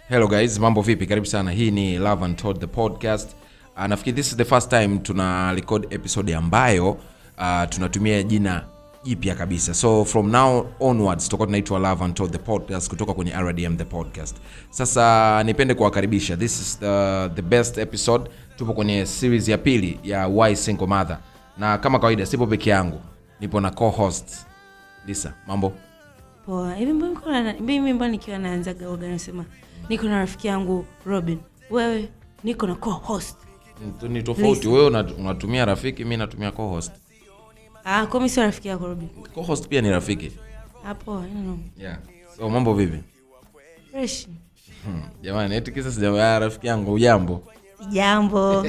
hello guys mambo vipi karibu sana hii ni love and Todd the podcast uh, nafikiri this is the first time tuna record episode ambayo uh, tunatumia jina jipya kabisa so from now onwards tutakuwa tunaitwa love and Todd the podcast kutoka kwenye rdm the podcast sasa nipende kuwakaribisha this is the, the best episode tupo kwenye series ya pili ya why single mother na kama kawaida sipo peke yangu nipo na co-host lisa mambo poa hivi mbona niko na- mimi mbona nikiwa naanzaga oga nasema niko na rafiki yangu robin wewe niko na co-host Ni- ni tofauti Lisa. wewe una- unatumia rafiki mi natumia co-host ah, komi sio rafiki yako robin co-host pia ni rafiki ah, poa I don't know. yeah. so mambo vipi fresh hmm. jamani eti kisa sija rafiki yangu ujambo jambo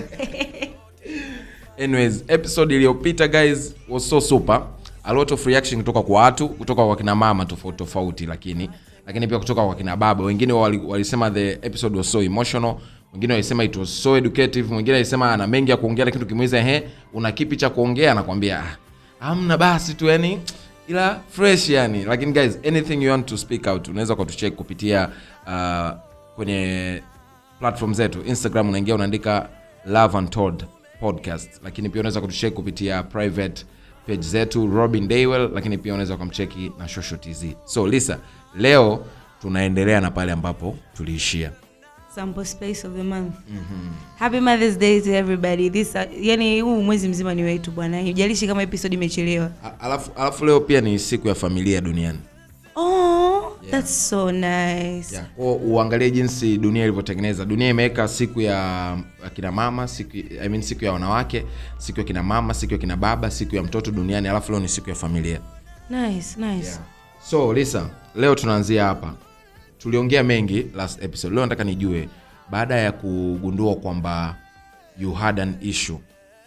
anyways episode iliyopita guys was so super a lot of reaction kutoka kwa watu kutoka kwa kina mama tofauti tofauti lakini lakini pia kutoka kwa kina baba wengine wali- walisema the episode was so emotional wengine walisema it was so educative mwingine alisema ana mengi ya kuongea lakini tukimuuliza he una kipi cha kuongea anakwambia "Ah, hamna basi tu yani ila fresh yani lakini guys anything you want to speak out unaweza ukatucheck kupitia uh, kwenye platform zetu instagram unaingia unaandika love and Todd podcast lakini pia unaweza kutucheki kupitia private page zetu robin daywell lakini pia unaweza ukamcheki na shosho tz so lisa leo tunaendelea na pale ambapo tuliishia sample space of the month happy mothers day to everybody this uh, yani huu mwezi mzima ni wetu bwana ijalishi kama episode imechelewa A- alafu, alafu leo pia ni siku ya familia duniani oh, that's so nice yeah. Kwa uangalie jinsi dunia ilivyotengeneza dunia imeweka siku ya ya kina mama siku, I mean, siku ya wanawake siku ya kina mama siku ya kina baba siku ya mtoto duniani alafu leo ni siku ya familia nice nice yeah. so lisa leo tunaanzia hapa tuliongea mengi last episode leo nataka nijue baada ya kugundua kwamba you had an issue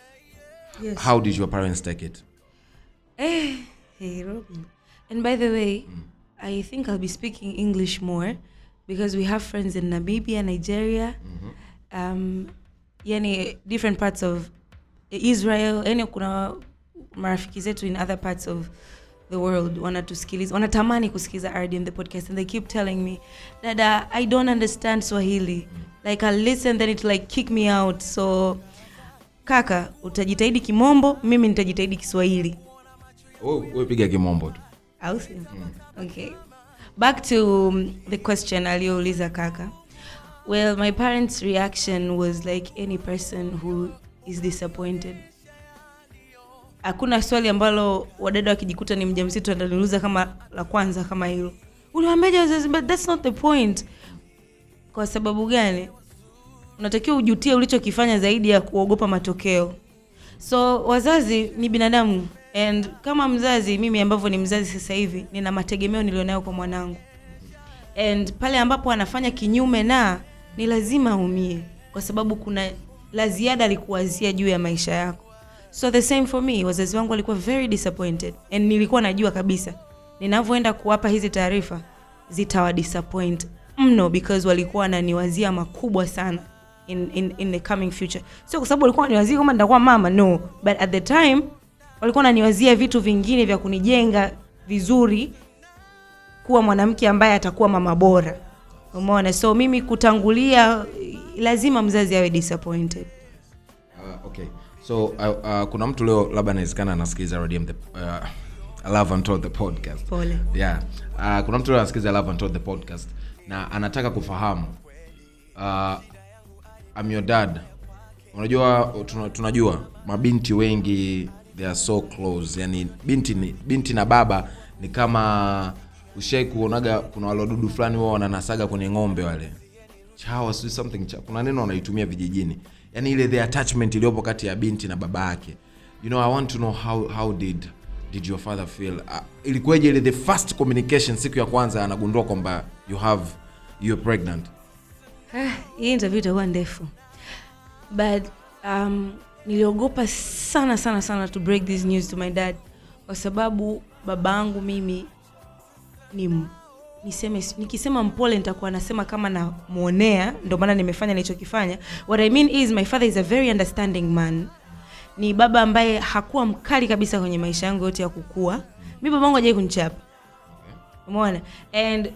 Yes. how did your parents take it Eh, hey Robin. And by the way, I think I'll be speaking English more because we have friends in Namibia, Nigeria, um, yani different parts of Israel, yani kuna marafiki zetu in other parts of the world wanatusikiliza wanatamani kusikiliza RDM the podcast and they keep telling me dada I don't understand Swahili like I'll listen then it like kick me out so kaka utajitahidi kimombo mimi nitajitahidi Kiswahili Wewe- wewe piga kimombo tu au sio? okay back to um, the question aliyouliza kaka well my parents reaction was like any person who is disappointed hakuna swali ambalo wadada wakijikuta ni mjamzito ataniuliza kama la kwanza kama hilo uliwambeja wazazi but that's not the point kwa sababu gani unatakiwa ujutie ulichokifanya zaidi ya kuogopa matokeo so wazazi ni binadamu and kama mzazi mimi ambavyo ni mzazi sasa hivi nina mategemeo nilionayo kwa mwanangu and pale ambapo anafanya kinyume na ni lazima aumie kwa sababu kuna la ziada alikuwazia juu ya maisha yako so the same for me wazazi wangu walikuwa very disappointed and nilikuwa najua kabisa ninavyoenda kuwapa hizi taarifa zitawa disappoint mno because walikuwa wananiwazia makubwa sana in, in, in the coming future sio kwa sababu walikuwa wananiwazia kama nitakuwa mama no but at the time walikuwa wananiwazia vitu vingine vya kunijenga vizuri kuwa mwanamke ambaye atakuwa mama bora umeona so mimi kutangulia lazima mzazi awe disappointed Uh, okay so uh, uh, kuna mtu leo labda anawezekana anasikiliza RDM the, uh, love and Todd the podcast pole yeah uh, kuna mtu leo anasikiliza love and Todd the podcast na anataka kufahamu uh, I'm your dad unajua tuna, tunajua mabinti wengi they are so close yani binti ni, binti na baba ni kama ushai kuonaga kuna wale wadudu fulani wao wananasaga kwenye ng'ombe wale chawa sijui something cha, kuna neno wanaitumia vijijini yani ile the attachment iliyopo kati ya binti na baba yake you know i want to know how, how did did your father feel uh, ilikuwaje ile the first communication siku ya kwanza anagundua kwamba you have you're pregnant Ah, hii interview itakuwa ndefu but um, niliogopa sana sana sana to break this news to my dad kwa sababu babangu mimi ni m- niseme nikisema mpole nitakuwa nasema kama namwonea ndio maana nimefanya nilichokifanya what i mean is my father is a very understanding man ni baba ambaye hakuwa mkali kabisa kwenye maisha yangu yote ya kukua mi babangu hajai kunichapa umeona and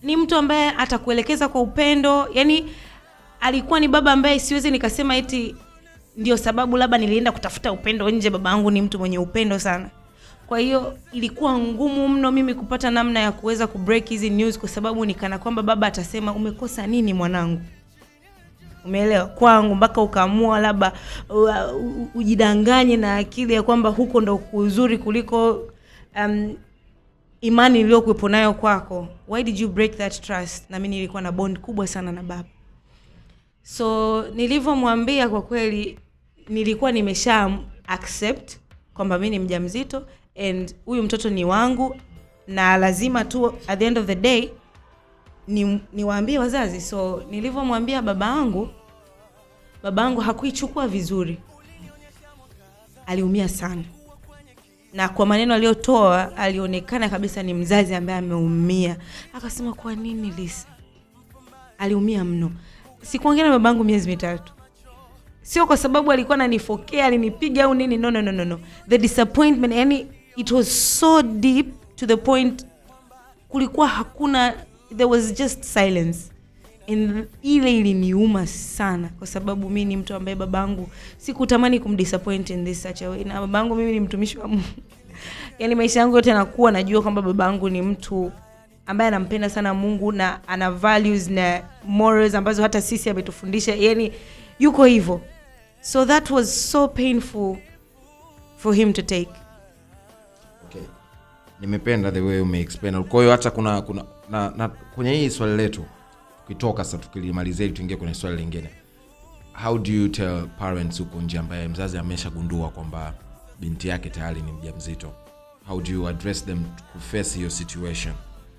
ni mtu ambaye atakuelekeza kwa upendo yani alikuwa ni baba ambaye siwezi nikasema eti ndio sababu labda nilienda kutafuta upendo nje baba yangu ni mtu mwenye upendo sana kwa hiyo ilikuwa ngumu mno mimi kupata namna ya kuweza kubreak hizi news kwa sababu nikana kwamba baba atasema umekosa nini mwanangu umeelewa kwangu mpaka ukaamua labda u- u- ujidanganye na akili ya kwamba huko ndo kuzuri kuliko um, imani iliyokuwepo nayo kwako why did you break that trust na mi nilikuwa na bond kubwa sana na baba so nilivyomwambia kwa kweli nilikuwa nimesha accept kwamba mi ni mja mzito and huyu mtoto ni wangu na lazima tu at the end of the day ni niwaambie wazazi so nilivyomwambia baba yangu baba yangu hakuichukua vizuri aliumia sana na kwa maneno aliyotoa alionekana kabisa ni mzazi ambaye ameumia akasema kwa nini lisa aliumia mno sikuongea na babangu miezi mitatu sio kwa sababu alikuwa ananifokea alinipiga au nini no, no, no, no, no. the disappointment yani it was so deep to the point kulikuwa hakuna there was just silence and ile iliniuma sana kwa sababu mi ni mtu ambaye babangu sikutamani kumdisappoint in this such a way na babangu mimi ni mtumishi wa mungu yani maisha yangu yote nakuwa najua kwamba babangu ni mtu ambaye anampenda sana mungu na ana values na morals ambazo hata sisi ametufundisha yani yuko hivyo so that was so painful for him to take okay. nimependa the way umeexplain kwa hiyo hata kuna kuna na, na kwenye hii swali letu tukitoka sasa tukilimalizia ili tuingie kwenye swali lingine how do you tell parents huko nje ambaye mzazi ameshagundua kwamba binti yake tayari ni mja mzito how do you address them kuface hiyo situation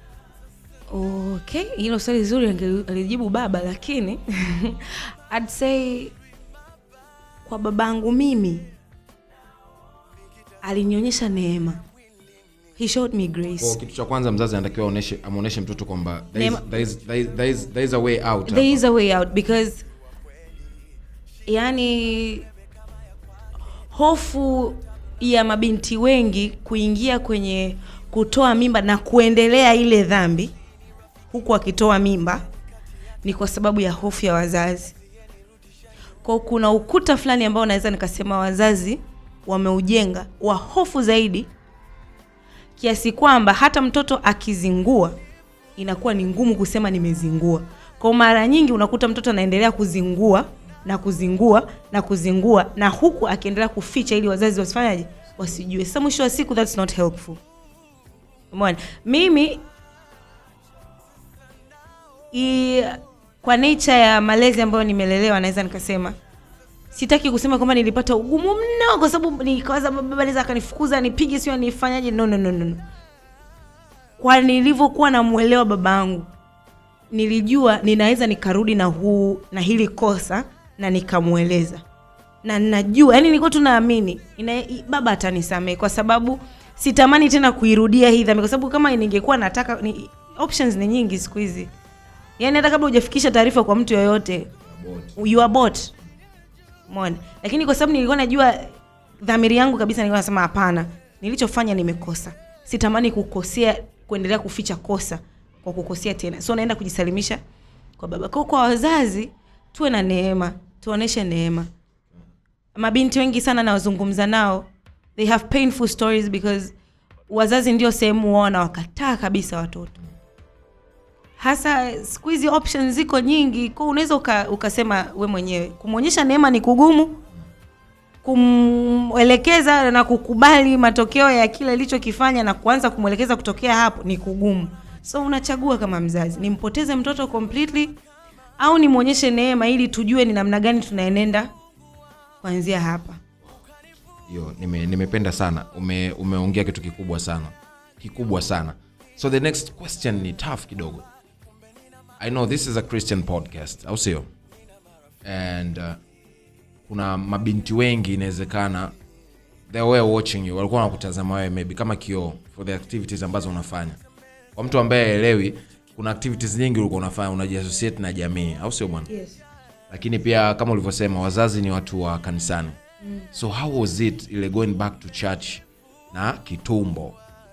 okay hilo swali zuri ange- alijibu baba lakini I'd say kwa babangu mimi alinionyesha neema he showed me grace kwa kitu cha kwanza mzazi anatakiwa aoneshe amwonyeshe mtoto kwamba there is, Neema- there is, there is, there is, there is a way out there hapa. is a way out because yani hofu ya mabinti wengi kuingia kwenye kutoa mimba na kuendelea ile dhambi huku akitoa mimba ni kwa sababu ya hofu ya wazazi kwa kuna ukuta fulani ambao naweza nikasema wazazi wameujenga wa hofu zaidi kiasi kwamba hata mtoto akizingua inakuwa ni ngumu kusema nimezingua kwa mara nyingi unakuta mtoto anaendelea kuzingua na kuzingua na kuzingua na huku akiendelea kuficha ili wazazi wasifanyaje wasijue sasa mwisho wa siku that's not helpful umeona mimi i, kwa nature ya malezi ambayo nimelelewa naweza nikasema sitaki kusema kwamba nilipata ugumu mno kwa sababu nikawaza baba anaweza akanifukuza nipige sio nifanyaje no, no, no, no, no. kwa nilivyokuwa namwelewa babangu nilijua ninaweza nikarudi na huu na hili kosa na nikamweleza na najua yani nilikuwa tunaamini ina- i- baba atanisamehe kwa sababu sitamani tena kuirudia hii dhambi kwa sababu kama ningekuwa nataka ni, options ni nyingi siku hizi yani hata kabla hujafikisha taarifa kwa mtu yoyote you are bought Umeona? Lakini kwa sababu nilikuwa najua dhamiri yangu kabisa nilikuwa nasema hapana, nilichofanya nimekosa. Sitamani kukosea kuendelea kuficha kosa kwa kukosea tena. So naenda kujisalimisha kwa baba. Kwa kwa wazazi tuwe na neema, tuoneshe neema. Mabinti wengi sana nawazungumza nao, they have painful stories because wazazi ndio sehemu wao na wakataa kabisa watoto hasa siku hizi options ziko nyingi kwa unaweza uka, ukasema we mwenyewe kumwonyesha neema ni kugumu kumwelekeza na kukubali matokeo ya kile ilichokifanya na kuanza kumwelekeza kutokea hapo ni kugumu so unachagua kama mzazi nimpoteze mtoto completely au nimwonyeshe neema ili tujue ni namna gani tunaenenda kuanzia hapa hiyo nime, nimependa sana ume, umeongea kitu kikubwa sana kikubwa sana so the next question ni tough kidogo i know this is a christian podcast au sio and uh, kuna mabinti wengi inawezekana they were watching you walikuwa wanakutazama wewe maybe kama kioo for the activities ambazo unafanya kwa mtu ambaye aelewi kuna activities nyingi ulikuwa unafanya unajiassociate na jamii au sio bwana yes. lakini pia kama ulivyosema wazazi ni watu wa kanisani mm. so how was it ile going back to church na kitumbo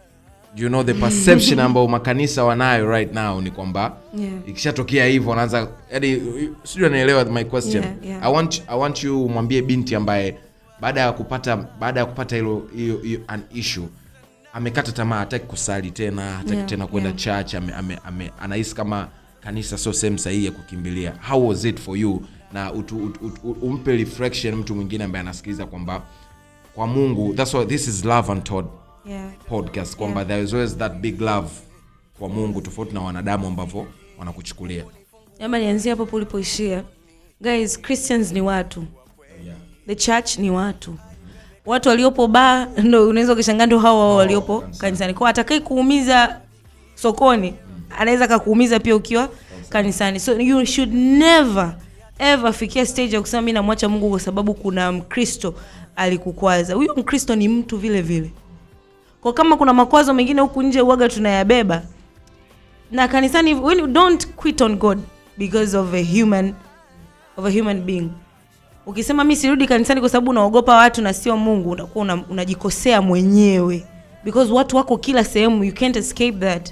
you know the perception ambayo makanisa wanayo right now ni kwamba Yeah. ikishatokea hivyo wanaanza yani sijui anaelewa my question Yeah, yeah. I, want, i want you umwambie binti ambaye baada ya kupata baada ya kupata hilo hiyo hiyo an issue amekata tamaa hataki kusali tena hataki Yeah, tena kwenda yeah. church ame, ame, ame, anahisi kama kanisa sio sehemu sahihi ya kukimbilia how was it for you na utu, utu, utu, umpe reflection mtu mwingine ambaye anasikiliza kwamba kwa mungu that's why this is love untold yeah. podcast kwamba Yeah. there is always that big love kwa mungu tofauti na wanadamu ambavyo wanakuchukulia ama nianzie hapo ulipoishia guys christians ni watu the church ni watu watu waliopo baa ndo unaweza ukishangaa ndo hao hao waliopo kanisani kwao atakai kuumiza sokoni anaweza akakuumiza pia ukiwa kanisani so you should never ever fikia stage ya kusema mi namwacha mungu kwa sababu kuna mkristo alikukwaza huyo mkristo ni mtu vile vile kwa kama kuna makwazo mengine huku nje uaga tunayabeba na kanisani when you don't quit on god because of a human of a human being ukisema mi sirudi kanisani kwa sababu unaogopa watu na sio mungu unakuwa una, unajikosea mwenyewe because watu wako kila sehemu you can't escape that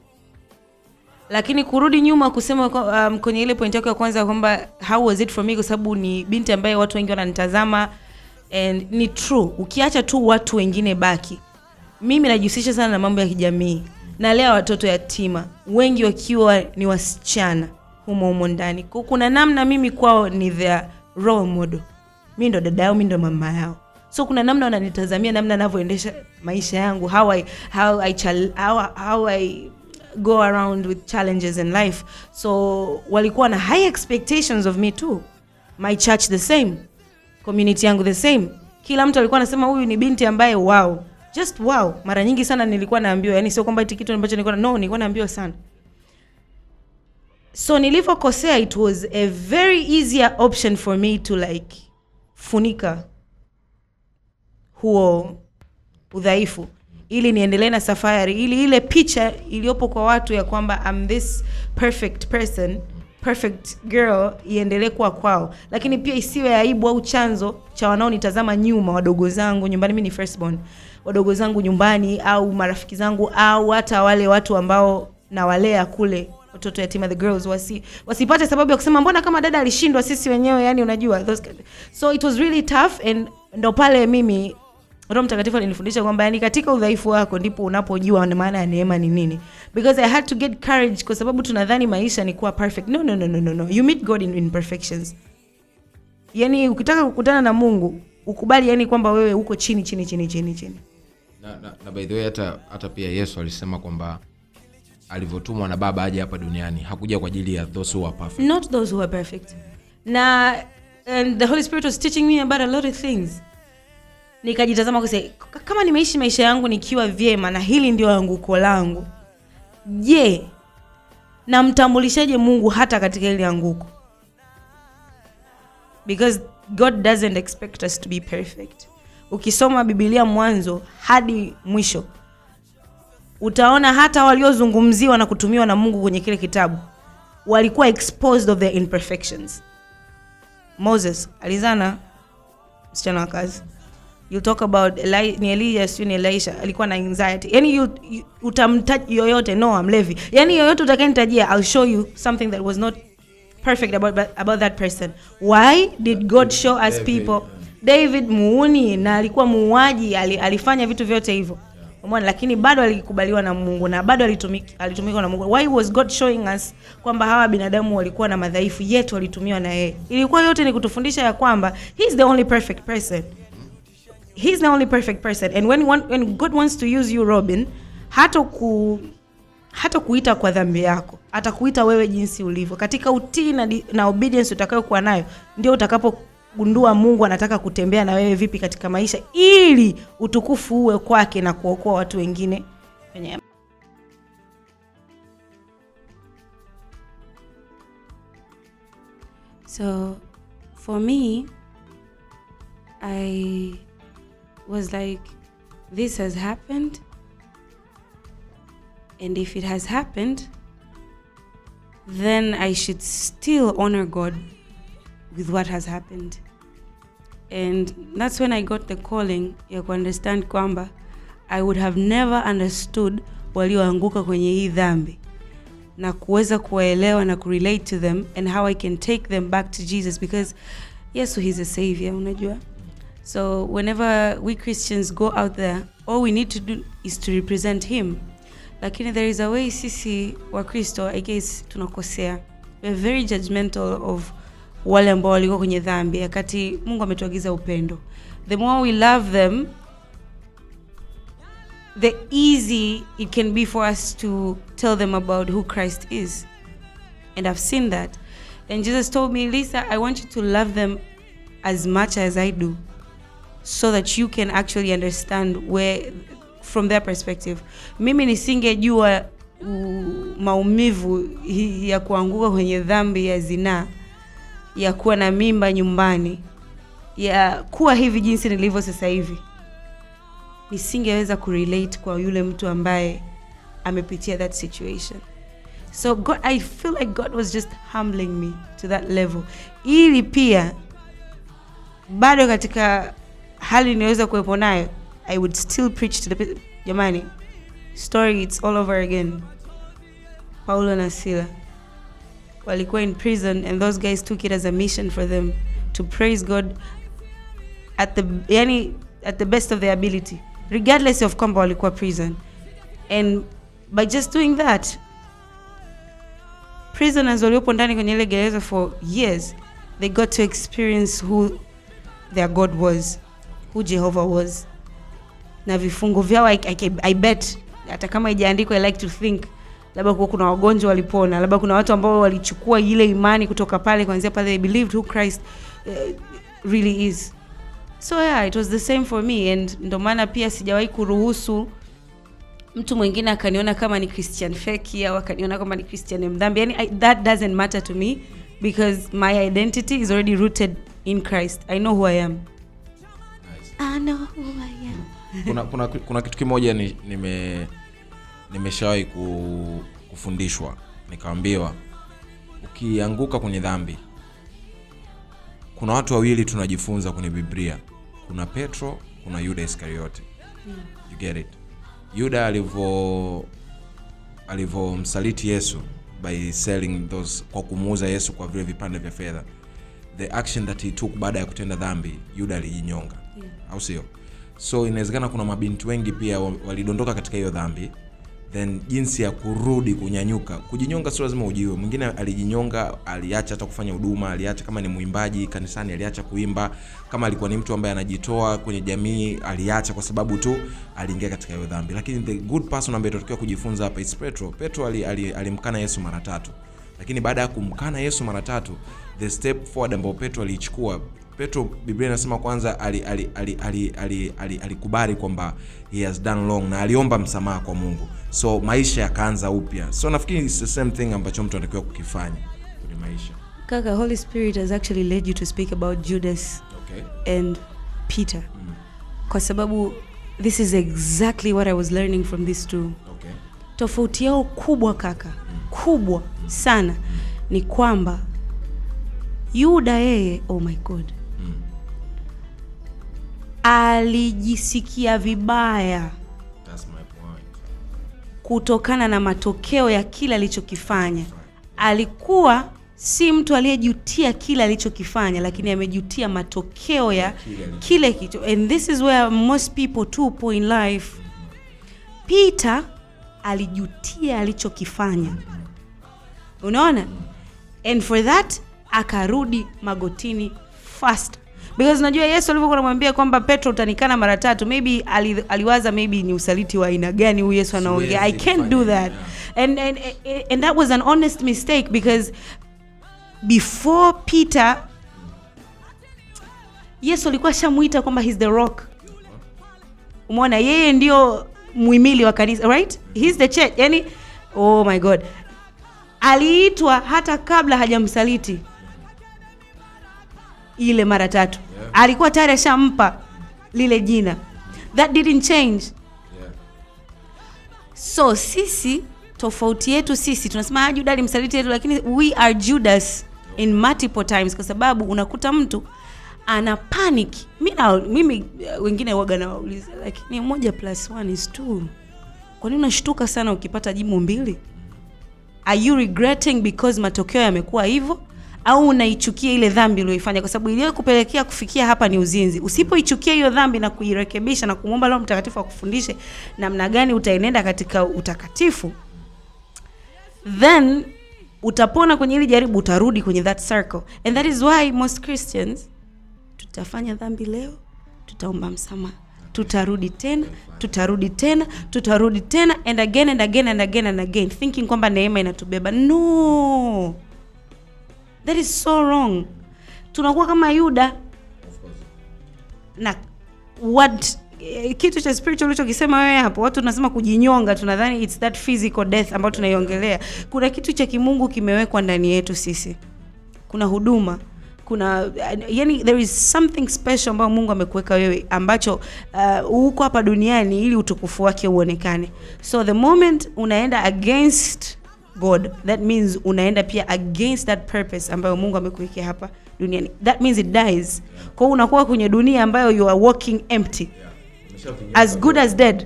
lakini kurudi nyuma kusema kwa- um, kwenye ile point yako ya kwanza kwamba how was it for me kwa sababu ni binti ambaye watu wengi wananitazama and ni true ukiacha tu watu wengine baki mimi najihusisha sana na mambo ya kijamii nalea watoto yatima wengi wakiwa ni wasichana humo humo ndani Kwa kuna namna mimi kwao ni their role model mi ndo dada yao mi ndo mama yao so kuna namna wananitazamia namna navyoendesha maisha yangu how I, how I, chal, how, how I go around with challenges in life so walikuwa na high expectations of me too my church the same community yangu the same kila mtu alikuwa anasema huyu ni binti ambaye wow just wow mara nyingi sana nilikuwa naambiwa yani sio kwamba eti kitu ambacho nilikuwa no nilikuwa naambiwa sana so nilivyokosea it was a very easier option for me to like funika huo udhaifu ili niendelee na safari ili ile picha iliyopo kwa watu ya kwamba I'm this perfect person perfect girl iendelee kuwa kwao lakini pia isiwe aibu au chanzo cha wanaonitazama nyuma wadogo zangu nyumbani mi ni firstborn wadogo zangu nyumbani au marafiki zangu au hata wale watu ambao nawalea kule watoto yatima the girls wasi, wasipate sababu ya kusema mbona kama dada alishindwa sisi wenyewe yani unajua those kind- so it was really tough and ndo pale mimi roho mtakatifu alinifundisha kwamba yani katika udhaifu wako ndipo unapojua maana ya neema ni nini because i had to get courage kwa sababu tunadhani maisha ni kuwa perfect no no no no no, no. you meet god in imperfections yani ukitaka kukutana na mungu ukubali yani kwamba wewe uko chini chini chini chini chini na, na, na by the way hata, hata pia yesu alisema kwamba alivyotumwa na baba aje hapa duniani hakuja kwa ajili ya those who are perfect not those who are perfect na and the holy spirit was teaching me about a lot of things nikajitazama kuse kama nimeishi maisha yangu nikiwa vyema na hili ndio anguko langu je namtambulishaje mungu hata katika hili anguko because god doesn't expect us to be perfect ukisoma bibilia mwanzo hadi mwisho utaona hata waliozungumziwa na kutumiwa na mungu kwenye kile kitabu walikuwa exposed of their imperfections moses alizana msichana wa kazi you talk about Eli, ni elia siu ni elisha alikuwa na anxiety yani you, you, utamtaji yoyote noa mlevi yani yoyote utakanitajia i'll show you something that was not perfect about, about that person why did god show us people david muuni na alikuwa muuaji ali, alifanya vitu vyote hivyo umeona lakini bado alikubaliwa na mungu na bado alitumik- alitumikwa na mungu why was god showing us kwamba hawa binadamu walikuwa na madhaifu yetu walitumiwa na yeye ilikuwa yote ni kutufundisha ya kwamba he is the only perfect person he's the only perfect person and when, one, when god wants to use you robin hata ku hata kuita kwa dhambi yako atakuita wewe jinsi ulivyo katika utii na, di- na obedience utakayokuwa nayo ndio utakapogundua mungu anataka kutembea na wewe vipi katika maisha ili utukufu uwe kwake na kuokoa watu wengine kwenye So for me, I was like, this has happened. And if it has happened, then I should still honor God with what has happened. And that's when I got the calling ya understand kwamba i would have never understood walioanguka kwenye hii dhambi na kuweza kuwaelewa na kurelate to them and how i can take them back to jesus because yesu he's a savior unajua so whenever we christians go out there all we need to do is to represent him lakini there is a way sisi wakristo i guess tunakosea we're very judgmental of wale ambao walikuwa kwenye dhambi wakati mungu ametuagiza upendo the more we love them the easy it can be for us to tell them about who christ is and i've seen that and jesus told me lisa i want you to love them as much as i do so that you can actually understand where from their perspective mimi nisingejua uh, maumivu hi- ya kuanguka kwenye dhambi ya zinaa ya kuwa na mimba nyumbani ya kuwa hivi jinsi nilivyo sasa hivi nisingeweza kurelate kwa yule mtu ambaye amepitia that situation so god i feel like god was just humbling me to that level ili pia bado katika hali inayoweza kuwepo nayo i would still preach to the pe- jamani story it's all over again paulo na sila walikuwa in prison and those guys took it as a mission for them to praise god at the yani at the best of their ability regardless of kwamba walikuwa prison and by just doing that prisoners waliopo ndani kwenye ile gereza for years they got to experience who their god was who jehovah was na vifungo vyao I, I, I bet hata kama ijaandikwa i like to think labda kuwa kuna wagonjwa walipona labda kuna watu ambao walichukua ile imani kutoka pale kuanzia pale they believed who christ uh, really is so yeah it was the same for me and ndo maana pia sijawahi kuruhusu mtu mwingine akaniona kama ni christian feki au akaniona kama ni christian mdhambi yani I, that doesn't matter to me because my identity is already rooted in christ i know who i am I know who I am. kuna, kuna, kuna kitu kimoja ni- nime nimeshawahi ku, kufundishwa nikaambiwa ukianguka kwenye dhambi kuna watu wawili tunajifunza kwenye biblia kuna petro kuna yuda iskariote you get it yuda alivyo alivyomsaliti yesu by selling those kwa kumuuza yesu kwa vile vipande vya fedha the action that he took baada ya kutenda dhambi yuda alijinyonga Yeah. au sio so inawezekana kuna mabinti wengi pia wa- walidondoka katika hiyo dhambi then jinsi ya kurudi kunyanyuka kujinyonga sio lazima ujiwe mwingine alijinyonga aliacha hata kufanya huduma aliacha kama ni mwimbaji kanisani aliacha kuimba kama alikuwa ni mtu ambaye anajitoa kwenye jamii aliacha kwa sababu tu aliingia katika hiyo dhambi lakini the good person ambaye tunatakiwa kujifunza hapa is petro petro alimkana ali, ali alimkana yesu mara tatu lakini baada ya kumkana yesu mara tatu the step forward ambao petro aliichukua petro biblia inasema kwanza alikubali ali, ali, ali, ali, ali, alikubali kwamba he has done wrong na aliomba msamaha kwa mungu so maisha yakaanza upya so nafikiri it's the same thing ambacho mtu anatakiwa kukifanya kwenye maisha kaka holy spirit has actually led you to speak about judas okay. and peter kwa sababu this is exactly what i was learning from these two Okay. tofauti yao kubwa kaka kubwa sana ni kwamba yuda yeye oh my god alijisikia vibaya That's my point. kutokana na matokeo ya kile alichokifanya alikuwa si mtu aliyejutia kile alichokifanya lakini amejutia matokeo ya kile kitu and this is where most people tupo in life peter alijutia alichokifanya unaona and for that akarudi magotini fast because unajua yesu alivyokuwa anamwambia kwamba petro utanikana mara tatu maybe ali, aliwaza maybe ni usaliti wa aina gani huyu yesu anaongea i Siwezi can't do kufanya, that and, and, and that was an honest mistake because before peter yesu alikuwa ashamwita kwamba he's the rock umeona yeye ndio muhimili wa kanisa right he's the church yani oh my god aliitwa hata kabla hajamsaliti ile mara tatu Yeah. alikuwa tayari ashampa lile jina that didn't change Yeah. so sisi tofauti yetu sisi tunasema "Ah, juda alimsaliti yetu lakini we are judas in multiple times kwa sababu unakuta mtu ana panic mi na, mimi uh, wengine waga nawauliza lakini moja plus one is two kwa nini unashtuka sana ukipata jibu mbili are you regretting because matokeo yamekuwa hivyo au unaichukia ile dhambi ulioifanya kwa sababu iliyokupelekea kufikia hapa ni uzinzi usipoichukia hiyo dhambi na kuirekebisha na kumwomba roho mtakatifu akufundishe namna gani utaenenda katika utakatifu then utapona kwenye hili jaribu utarudi kwenye that circle and that is why most christians tutafanya dhambi leo tutaomba msamaha tutarudi tena tutarudi tena tutarudi tena and again and again and again and again thinking kwamba neema inatubeba no that is so wrong tunakuwa kama yuda na what eh, kitu cha spiritual ulichokisema wewe hapo watu tunasema kujinyonga tunadhani it's that physical death ambayo tunaiongelea kuna kitu cha kimungu kimewekwa ndani yetu sisi kuna huduma kuna yani there is something special ambayo mungu amekuweka wewe ambacho uh, uko hapa duniani ili utukufu wake uonekane so the moment unaenda against god that means unaenda pia against that purpose ambayo mungu amekuwekea hapa duniani that means it dies kwao unakuwa kwenye dunia ambayo you are walking empty as good as dead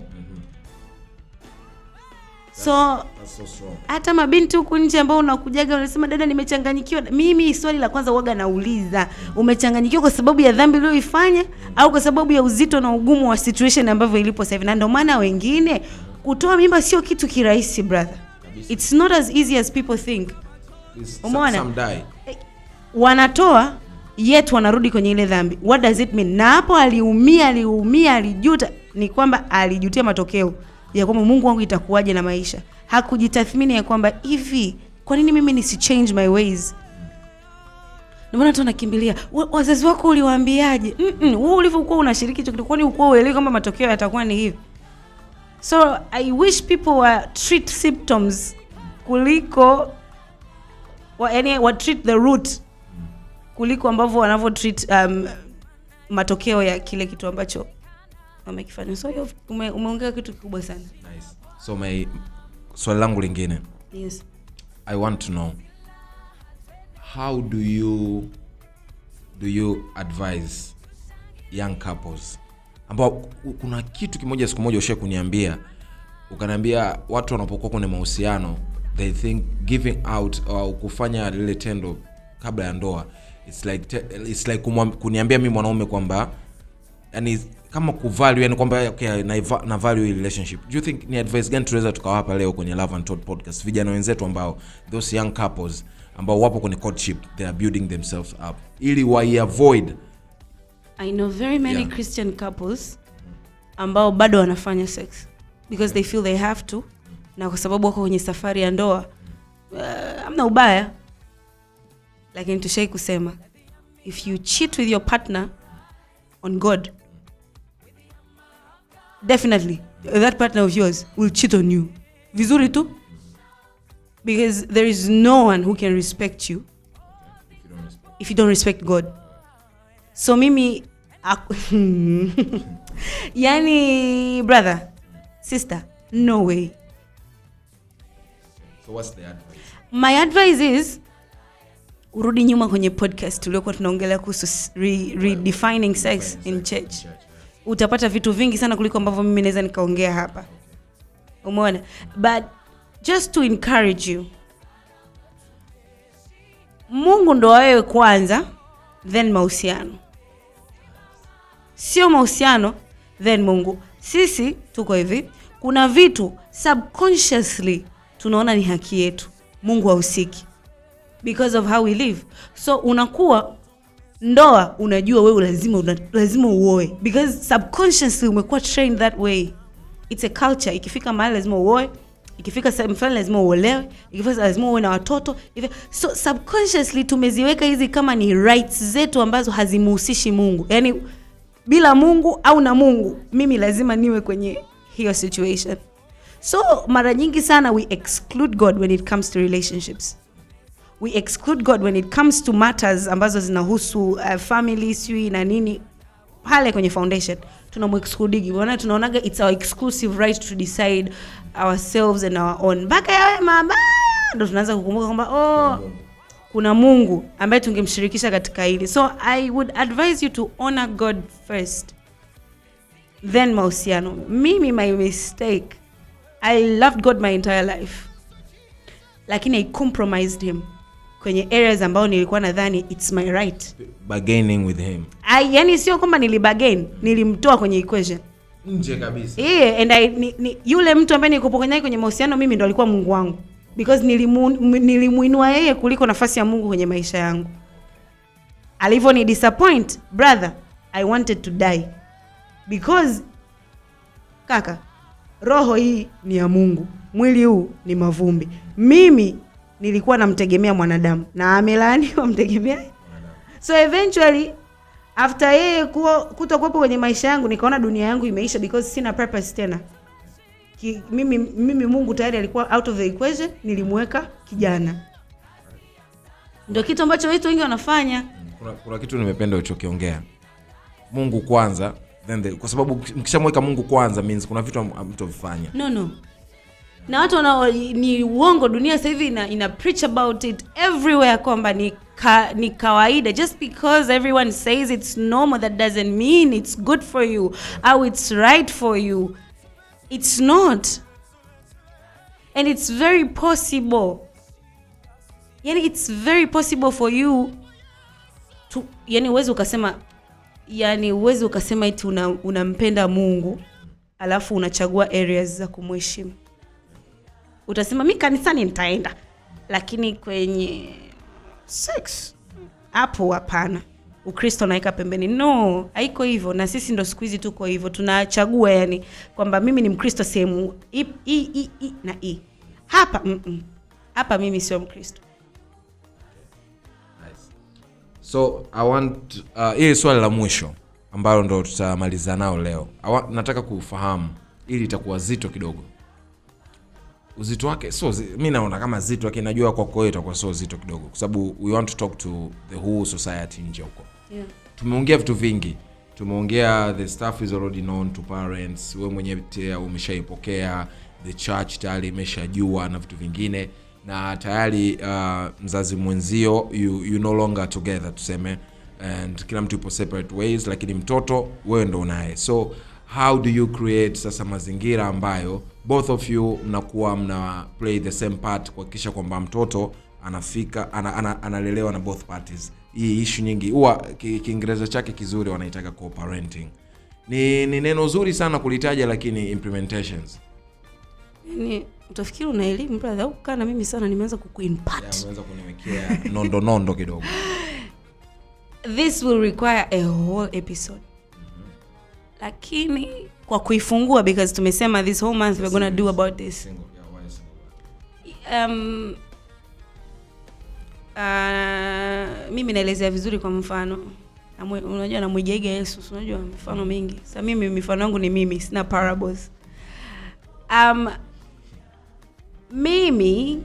so hata mabinti huku nje ambao unakujaga unasema dada nimechanganyikiwa mimi swali la kwanza uwaga nauliza umechanganyikiwa kwa sababu ya dhambi ulioifanya au kwa sababu ya uzito na ugumu wa situation ambavyo ilipo sasa hivi na ndio maana wengine kutoa mimba sio kitu kirahisi brother it's not as easy as people think Umeona? Some die. wanatoa yet wanarudi kwenye ile dhambi what does it mean na hapo aliumia aliumia alijuta ni kwamba alijutia matokeo ya kwamba mungu wangu itakuwaje na maisha hakujitathmini ya kwamba hivi kwa nini mimi nisi change my ways ndio maana tu nakimbilia "Wa- wazazi wako uliwaambiaje Mm-mm, wewe ulivyokuwa unashiriki hicho kitu kwani ukuwa uelewi kwamba matokeo yatakuwa ni hivi so i wish people were treat symptoms kuliko wa, yani wa treat the root kuliko ambavyo wanavyo treat um, matokeo ya kile kitu ambacho wamekifanya so hiyo ume, umeongea kitu kikubwa sana Nice. so my swali langu lingine yes i want to know how do you do you advise young couples ambao ku- kuna kitu kimoja siku moja ushe kuniambia ukaniambia watu wanapokuwa kwenye mahusiano they think giving out au kufanya lile tendo kabla ya ndoa it's like, te- it's like kumwam- kuniambia mi mwanaume kwamba yani kama kuvalue yani kwamba okay, na, na value hii relationship do you think ni advice gani tunaweza tukawapa leo kwenye love and Talk podcast vijana wenzetu ambao those young couples ambao wapo kwenye courtship they are building themselves up ili waiavoid i know very many Yeah. christian couples ambao bado wanafanya sex because they feel they have to na kwa sababu wako kwenye safari ya ndoa uh, amna ubaya lakini tushai kusema if you cheat with your partner on god definitely that partner of yours will cheat on you vizuri tu because there is no one who can respect you if you don't respect god so mimi ak- yani brother sister no way so what's the advice my advice is urudi nyuma kwenye podcast tuliokuwa tunaongelea kuhusu s- re, redefining sex in church utapata vitu vingi sana kuliko ambavyo mimi naweza nikaongea hapa umeona but just to encourage you mungu ndo wawewe kwanza then mahusiano sio mahusiano then mungu sisi tuko hivi kuna vitu subconsciously tunaona ni haki yetu mungu hahusiki because of how we live so unakuwa ndoa unajua wewe lazima una, lazima uoe because subconsciously umekuwa trained that way it's a culture ikifika mahali lazima uoe ikifika sehemu fulani lazima uolewe ikifika lazima uwe na watoto Ifi- so subconsciously tumeziweka hizi kama ni rights zetu ambazo hazimuhusishi mungu yaani bila mungu au na mungu mimi lazima niwe kwenye hiyo situation so mara nyingi sana we exclude god when it comes to relationships we exclude god when it comes to matters ambazo zinahusu uh, family sijui na nini pale kwenye foundation tunamexcludigi maana tunaonaga its our exclusive right to decide ourselves and our own mpaka yawe mabaya ndo tunaanza kukumbuka kwamba oh, kuna mungu ambaye tungemshirikisha katika hili so i would advise you to honor god first then mahusiano mimi my mistake i loved god my entire life lakini i compromised him kwenye areas ambao nilikuwa nadhani its my right bargaining with him I, yani sio kwamba nilibagain nilimtoa kwenye equation nje kabisa yeah, and I, ni, ni, yule mtu ambaye nilikuwa naye kwenye mahusiano mimi ndo alikuwa mungu wangu because nilimu, m- nilimuinua yeye kuliko nafasi ya mungu kwenye maisha yangu alivyo ni disappoint brother i wanted to die because kaka roho hii ni ya mungu mwili huu ni mavumbi mimi nilikuwa namtegemea mwanadamu na amelaaniwa mtegemea so eventually after yeye kuwa- kutokuwepo kwenye maisha yangu nikaona dunia yangu imeisha because sina purpose tena Ki, mimi, mimi mungu tayari alikuwa out of the equation nilimweka kijana ndio kitu ambacho watu wengi wanafanya kuna, kuna kitu nimependa ulichokiongea mungu kwanza then the, kwa sababu mkishamweka mungu kwanza means kuna vitu am- mtovifanya no no na watu wana ni uongo dunia sasa hivi ina, ina preach about it everywhere kwamba ni ka, ni kawaida just because everyone says it's normal that doesn't mean it's good for you au it's right for you it's not and it's very possible yani it's very possible for you to yani uwezi ukasema yani uwezi ukasema iti una- unampenda mungu alafu unachagua areas za kumheshimu utasema mi kanisani nitaenda lakini kwenye sex hapo hapana ukristo naweka pembeni no haiko hivyo na sisi ndo siku hizi tuko hivyo tunachagua yani kwamba mimi ni mkristo sehemu hii hii- hii- hii na hii hapa mm-mm. hapa mimi sio mkristo so i want uh, hili swali la mwisho ambalo ndo tutamaliza nao leo I want, nataka kufahamu ili itakuwa zito kidogo uzito wake so zi, mi naona kama zito lakini najua kwako wewe itakuwa sio zito kidogo kwa sababu we want to talk to the whole society nje huko yeah. tumeongea vitu vingi tumeongea the stuff is already known to parents we mwenyewe pia umeshaipokea the church tayari imeshajua na vitu vingine na tayari uh, mzazi mwenzio you, you no longer together tuseme and kila mtu ipo separate ways lakini mtoto wewe ndo unaye so how do you create sasa mazingira ambayo both of you mnakuwa mna play the same part kuhakikisha kwamba mtoto anafika ana, ana, analelewa na both parties hii ishu nyingi huwa ki- kiingereza chake kizuri wanaitaga co-parenting ni, ni neno zuri sana kulitaja lakini implementations yani utafikiri una elimu brother au kukaa na mimi sana nimeanza Ya, kukuimpact umeweza kuniwekea nondo nondo kidogo this will require a whole episode lakini kwa kuifungua because tumesema this whole month we're gonna do about this Single, yeah, why single? um, uh, mimi naelezea vizuri kwa mfano Namwe- unajua namwigiaiga yesu si unajua mifano mingi sa mimi mifano yangu ni mimi sina parables um, mimi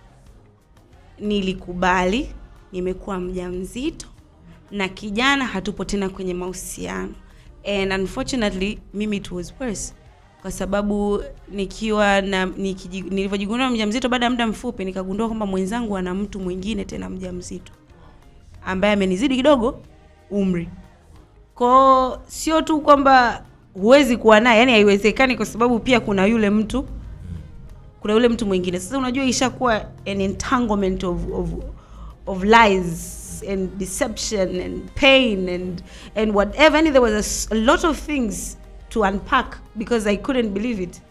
nilikubali nimekuwa mja mzito na kijana hatupo tena kwenye mahusiano and unfortunately mimi it was worse kwa sababu nikiwa na nikiji- nilivyojigundua mja mzito baada ya muda mfupi nikagundua kwamba mwenzangu ana mtu mwingine tena mja mzito ambaye amenizidi kidogo umri kwao sio tu kwamba huwezi kuwa naye yani haiwezekani kwa sababu pia kuna yule mtu kuna yule mtu mwingine sasa unajua ishakuwa an entanglement of, of, of lies and deception and pain and and whatever and there was a s- a, lot of things to unpack because i couldn't believe it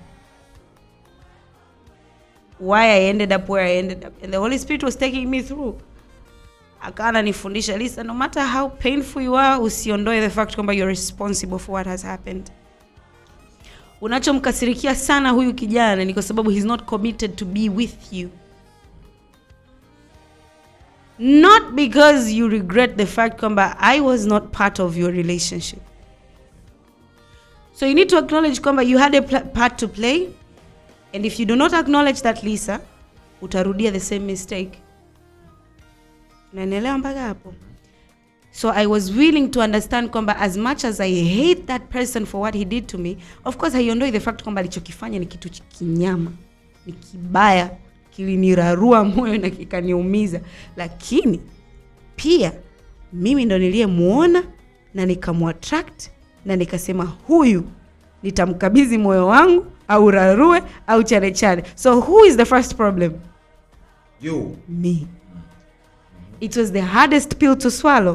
why i ended up where i ended up and the holy spirit was taking me through akawa ananifundisha lisa no matter how painful you are usiondoe the fact kwamba you're responsible for what has happened unachomkasirikia sana huyu kijana ni kwa sababu he's not committed to be with you not because you regret the fact kwamba i was not part of your relationship so you need to acknowledge kwamba you had a pl- part to play and if you do not acknowledge that lisa utarudia the same mistake naelewa mpaka hapo so i was willing to understand kwamba as much as i hate that person for what he did to me of course haiondoi the fact kwamba alichokifanya ni kitu ch- kinyama ni kibaya kilinirarua moyo na kikaniumiza lakini pia mimi ndo niliyemuona na nikamwattract na nikasema huyu nitamkabidhi moyo wangu au rarue au chane chane so who is the first problem you me it was the hardest pill to swallow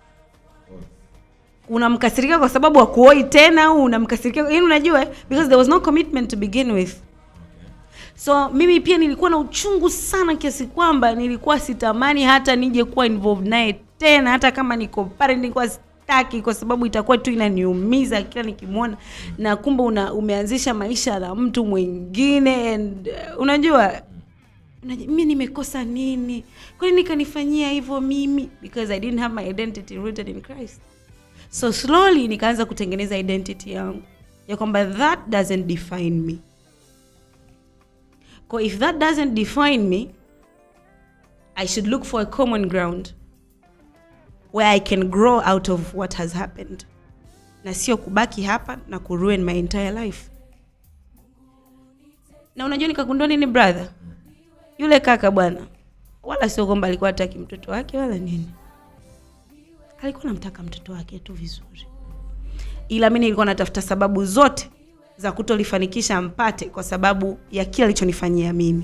unamkasirika kwa sababu akuoi tena au unamkasirikia yani unajua because there was no commitment to begin with so mimi pia nilikuwa na uchungu sana kiasi kwamba nilikuwa sitamani hata nije kuwa involved naye tena hata kama niko pale nilikuwa sitaki kwa sababu itakuwa tu inaniumiza kila nikimwona na kumbe una, umeanzisha maisha na mtu mwingine and uh, unajua Unaji- mi nimekosa nini kwani nikanifanyia hivyo mimi because i didn't have my identity rooted in christ so slowly nikaanza kutengeneza identity yangu ya kwamba that doesn't define me Kwa if that doesn't define me i should look for a common ground where i can grow out of what has happened na sio kubaki hapa na kuruin my entire life na unajua nikagundua nini brother yule kaka bwana wala sio kwamba alikuwa hataki mtoto wake wala nini alikuwa namtaka mtoto wake tu vizuri ila mi nilikuwa natafuta sababu zote za kutolifanikisha ampate kwa sababu ya kile alichonifanyia mimi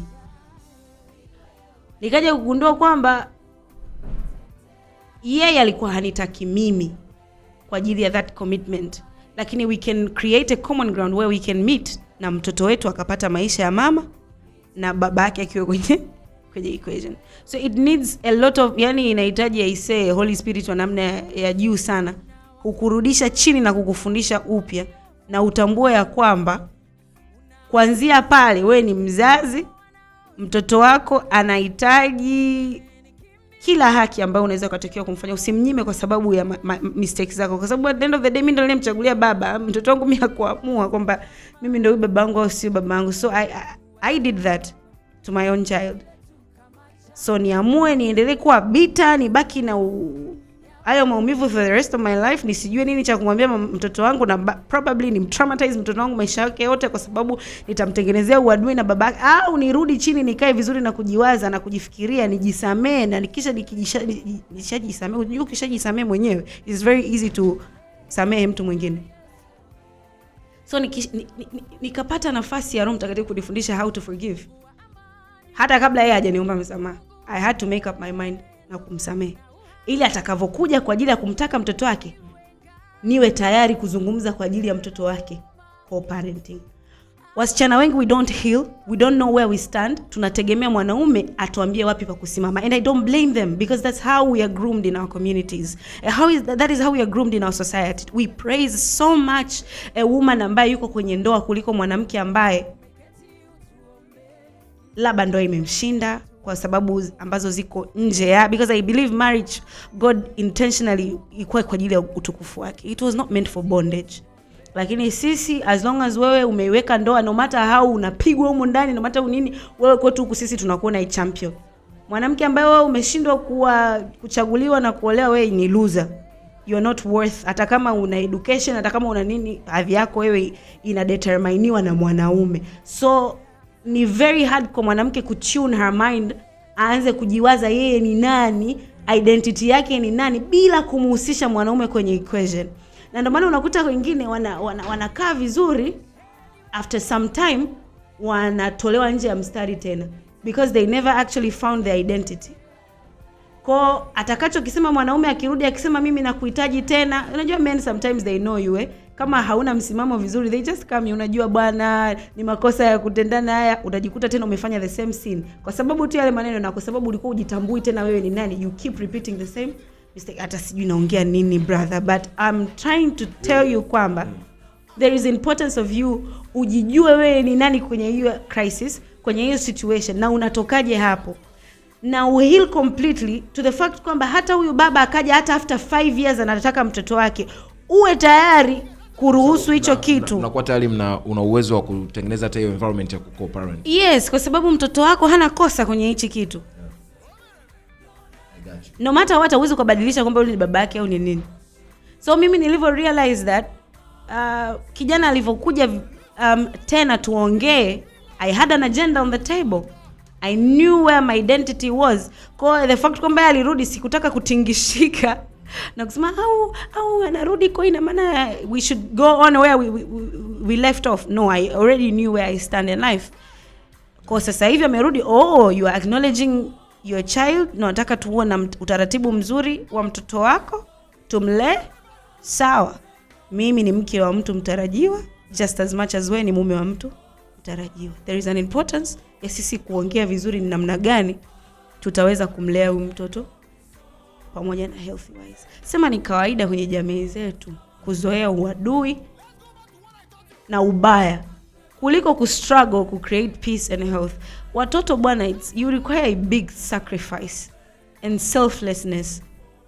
nikaja kugundua kwamba yeye alikuwa hanitaki mimi kwa ajili ya that commitment lakini we can create a common ground where we can meet na mtoto wetu akapata maisha ya mama na baba yake akiwa kwenye kwenye equation so it needs a lot of yani inahitaji aisee holy spirit wa namna ya, ya juu sana kukurudisha chini na kukufundisha upya na utambue ya kwamba kuanzia pale wewe ni mzazi mtoto wako anahitaji kila haki ambayo unaweza ukatakiwa kumfanya usimnyime kwa sababu ya ma- ma- mistakes zako kwa sababu at the end of the day mi ndo nilimchagulia baba mtoto wangu mi hakuamua kwamba mimi ndo huyu baba yangu au sio baba yangu so I, I, i did that to my own child so niamue niendelee kuwa bita nibaki na u- hayo maumivu for the rest of my life nisijue nini cha kumwambia mam- mtoto wangu na ba- probably ni mtraumatize mtoto wangu maisha yake yote kwa sababu nitamtengenezea uadui na baba yake au nirudi chini nikae vizuri na kujiwaza na kujifikiria nijisamee na nikisha nikijisha- ni- nishajisamee unajua ukishajisamee mwenyewe it's very easy to samehe mtu mwingine so nikish- ni- ni- ni- nikapata nafasi ya roho mtakatifu kunifundisha how to forgive hata kabla yeye hajaniomba msamaha i had to make up my mind na kumsamehe ili atakavyokuja kwa ajili ya kumtaka mtoto wake niwe tayari kuzungumza kwa ajili ya mtoto wake co-parenting wasichana wengi we don't heal we don't know where we stand tunategemea mwanaume atuambie wapi pa kusimama and i don't blame them because that's how we are groomed in our communities Uh, how is, that is how we are groomed in our society we praise so much a woman ambaye yuko kwenye ndoa kuliko mwanamke ambaye labda ndoa imemshinda kwa sababu ambazo ziko nje ya because i believe marriage god intentionally ikuwa kwa ajili ya utukufu wake it was not meant for bondage lakini sisi as long as wewe umeiweka ndoa no matter how unapigwa humu ndani no matter nini wewe kwetu huku sisi tunakuona i champion mwanamke ambaye wewe umeshindwa kuwa kuchaguliwa na kuolewa wewe ni loser you're not worth hata kama una education hata kama una nini hadhi yako wewe inadeterminiwa na mwanaume so ni very hard kwa mwanamke kutune her mind aanze kujiwaza yeye ni nani identity yake ni nani bila kumhusisha mwanaume kwenye equation na ndio maana unakuta wengine wanakaa wana, wanakaa vizuri after some time wanatolewa nje ya mstari tena because they never actually found their identity ko atakachokisema mwanaume akirudi akisema mimi nakuhitaji tena unajua men sometimes they know you eh? kama hauna msimamo vizuri they just come unajua bwana ni makosa ya kutendana haya utajikuta tena umefanya the same sin kwa sababu tu yale maneno na kwa sababu ulikuwa ujitambui tena wewe ni nani you keep repeating the same mistake hata sijui naongea nini brother but I'm trying to tell you kwamba there is importance of you ujijue wewe ni nani kwenye hiyo crisis kwenye hiyo situation na unatokaje hapo na uheal completely to the fact kwamba hata huyu baba akaja hata after 5 years anataka mtoto wake uwe tayari kuruhusu hicho Na- na- kitu unakuwa tayari mna una uwezo wa kutengeneza hata hiyo environment ya kuco-parent. yes kwa sababu mtoto wako hana kosa kwenye hichi kitu no matter what hauwezi ukabadilisha kwamba yule ni baba yake au ni nini so mimi nilivyo realize that uh, kijana alivyokuja um, tena tuongee i had an agenda on the table i knew where my identity was kwa the fact kwamba yeye alirudi sikutaka kutingishika na kusema au au anarudi kwa ina maana we should go on where we, we, we- we left off no i already knew where i stand in life kwa sasa hivi amerudi oh you are acknowledging your child na nataka tuwe na mt- utaratibu mzuri wa mtoto wako tumlee sawa mimi ni mke wa mtu mtarajiwa just as much as wewe ni mume wa mtu mtarajiwa there is an importance ya sisi kuongea vizuri ni namna gani tutaweza kumlea huyu mtoto pamoja na healthy wise sema ni kawaida kwenye jamii zetu kuzoea uadui na ubaya kuliko kustruggle ku create peace and health watoto bwana it's, you require a big sacrifice and selflessness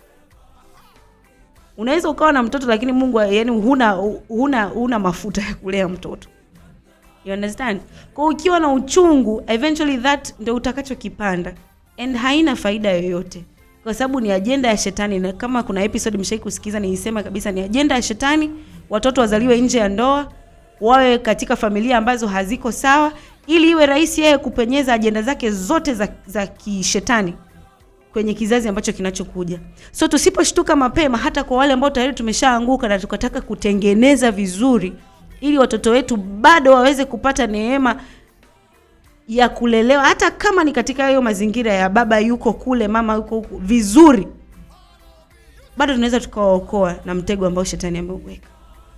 unaweza ukawa na mtoto lakini mungu yani huna huna huna mafuta ya kulea mtoto you understand kwa ukiwa na uchungu eventually that ndio utakachokipanda and haina faida yoyote kwa sababu ni ajenda ya shetani na kama kuna episode mshai kusikiza niisema kabisa ni ajenda ya shetani watoto wazaliwe nje ya ndoa wawe katika familia ambazo haziko sawa ili iwe rahisi yeye kupenyeza ajenda zake zote za, za kishetani kwenye kizazi ambacho kinachokuja so tusiposhtuka mapema hata kwa wale ambao tayari tumeshaanguka na tukataka kutengeneza vizuri ili watoto wetu bado waweze kupata neema ya kulelewa hata kama ni katika hayo mazingira ya baba yuko kule mama yuko huku vizuri bado tunaweza tukawaokoa na mtego ambao shetani ameuweka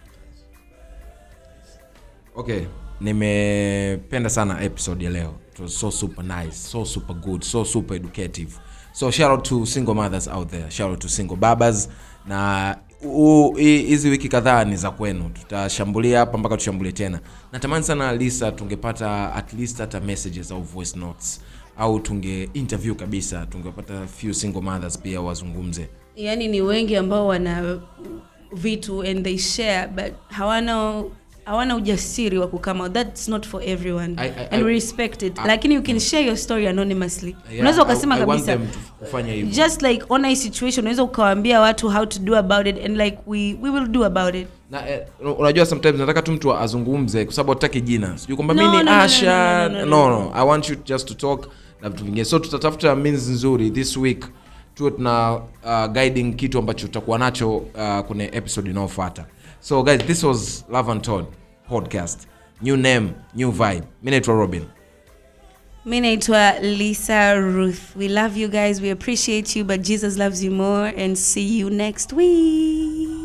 okay nimependa sana episode ya leo it was so super nice so super good so super educative so shout out to single mothers out there shout out to single babas na u- hi- hizi wiki kadhaa ni za kwenu tutashambulia hapa mpaka tushambulie tena natamani sana lisa tungepata at least hata messages au voice notes au tunge interview kabisa tungepata few single mothers pia wazungumze yaani ni wengi ambao wana vitu and they share but hawana hawana ujasiri wa kukama that's not for everyone I- I- and we I- respect it I- lakini you can share your story anonymously Yeah, unaweza I- ukasema I want kabisa them to kufanya hivyo just like ona hii situation unaweza ukawaambia watu how to do about it and like we, we will do about it na eh, unajua sometimes nataka tu mtu azungumze kwa sababu hataki jina sijui kwamba No, mi ni no, no, no, asha no, no, no, no, no, i want you just to talk na vitu vingine so tutatafuta means nzuri this week tuwe tuna uh, guiding kitu ambacho tutakuwa nacho uh, kwenye episode inayofuata so guys this was love and Todd podcast new name new vibe mi naitwa robin mi naitwa lisa ruth we love you guys we appreciate you but jesus loves you more and see you next week